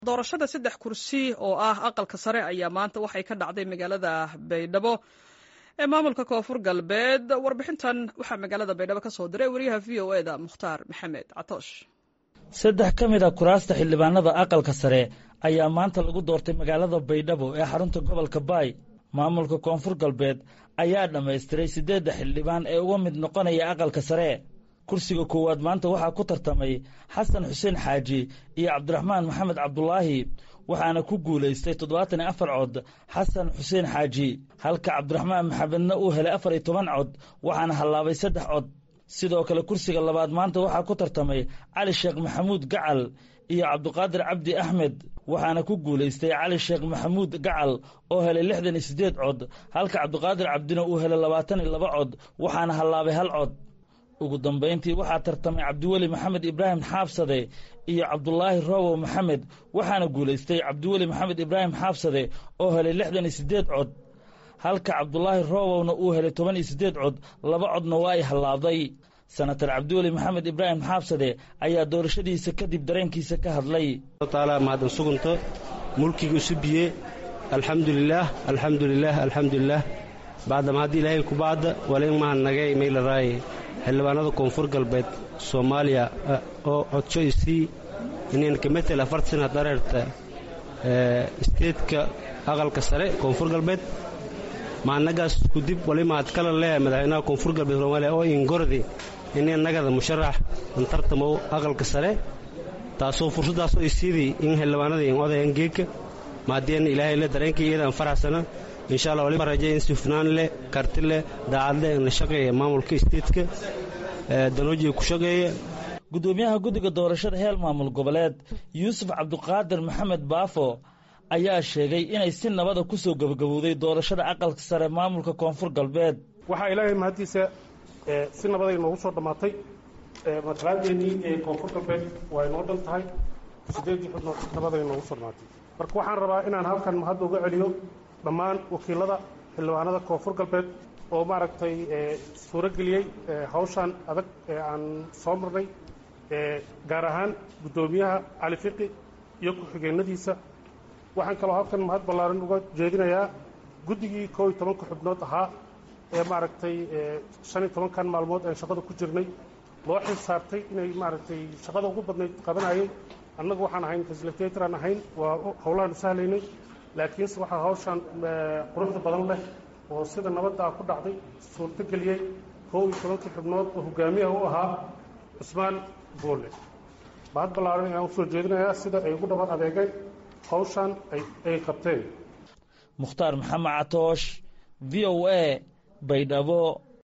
doorashada saddex kursi oo ah aqalka sare ayaa maanta waxay ka dhacday magaalada baydhabo ee maamulka koonfur galbeed warbixintan waxaa magaalada baydhabo ka soo diray wariyaha v o e da mukhtaar maxamed catoosh saddex ka mid a kuraasta xildhibaanada aqalka sare ayaa maanta lagu doortay magaalada baydhabo ee xarunta gobolka baay maamulka koonfur galbeed ayaa dhammaystiray siddeedda xildhibaan ee uga mid noqonaya aqalka sare kursiga koowaad maanta waxaa ku tartamay xasan xuseen xaaji iyo cabdiraxmaan maxamed cabdulaahi waxaana ku guulaystay toddobaatan iyo afar cod xasan xuseen xaaji halka cabdiraxmaan maxamedna uu helay afar iyo toban cod waxaana hallaabay saddex cod sidoo kale kursiga labaad maanta waxaa ku tartamay cali sheekh maxamuud gacal iyo cabdiqaadir cabdi axmed waxaana ku guulaystay cali sheekh maxamuud gacal oo helay lixdan iyo siddeed cod halka cabdiqaadir cabdina uu helay labaatan iyo laba cod waxaana hallaabay hal cod ugu dambayntii waxaa tartamay cabdiweli maxamed ibraahim xaabsade iyo cabdulaahi roobow maxamed waxaana guulaystay cabdiweli maxamed ibraahim xaabsade oo helay lixdan iyo siddeed cod halka cabdulaahi roobowna uu helay toban iyo siddeed cod laba codna waa ay hallaabday senatar cabdiweli maxamed ibraahim xaabsade ayaa doorashadiisa kadib dareenkiisa ka hadlay taala mahadin sugunto mulkiga isu biye alxamdulilaah alxamdulilaah alxamdulilaah bacdama haddii ilaahay kubaadda walain maha nagay maylaraaye xildhibaanada koonfur galbeed soomaaliya oo codsho isii inanka metel afartan dareerta isteedka aqalka sare koonfur galbeed maannagaas kudib wali mahad kala leeyahay madaxweynaha koonfur galbeed soomaaliya oo ingordi inay nagada musharax antartamow aqalka sare taasoo fursaddaasoo isiidii in xildhibaanada in odayan geegka maadeen ilaahay le dareenkii iyadaan faraxsana insha allah waliba rajay in sufnaan leh karti leh daacad leh na shaqeeya maamulka isteedka danoojiga ku shaqeeya guddoomiyaha guddiga doorashada heel maamul goboleed yuusuf cabdiqaadir maxamed baafo ayaa sheegay inay si nabada ku soo gebagabowday doorashada aqalka sare maamulka koonfur galbeed waxaa ilaahay mahaddiisa si nabaday noogu soo dhammaatay matalaadeenii ee koonfur galbeed waa inoo dhan tahay siddeedii xubnood nabaday noogu soo dhammaatay marka waxaan rabaa inaan halkan mahadda uga celiyo dhammaan wakiilada xildhibaanada koonfur galbeed oo maaragtay suuro geliyey hawshaan adag ee aan soo marnay gaar ahaan guddoomiyaha cali fiqi iyo ku-xigeenadiisa waxaan kaloo halkan mahad ballaaran uga jeedinayaa guddigii koo iyo tobanka xubnood ahaa ee maaragtay shan iyo tobankan maalmood aan shaqada ku jirnay loo xil saartay inay maaragtay shaqada ugu badnayd qabanayay annagu waxaan ahayn fasilitator aan ahayn waa howlahaan sahlaynay laakiinse waxaa hawshaan quruxda badan leh oo sida nabadda ah ku dhacday suurto geliyey koow iyo tobankii xubnood oo hogaamiyaha u ahaa cusmaan boole mahad ballaaran ayaan usoo jeedinayaa sida ay ugu dhaban adeegeen hawshaan ay qabteen mukhtaar maxamed catoosh v o a baydhabo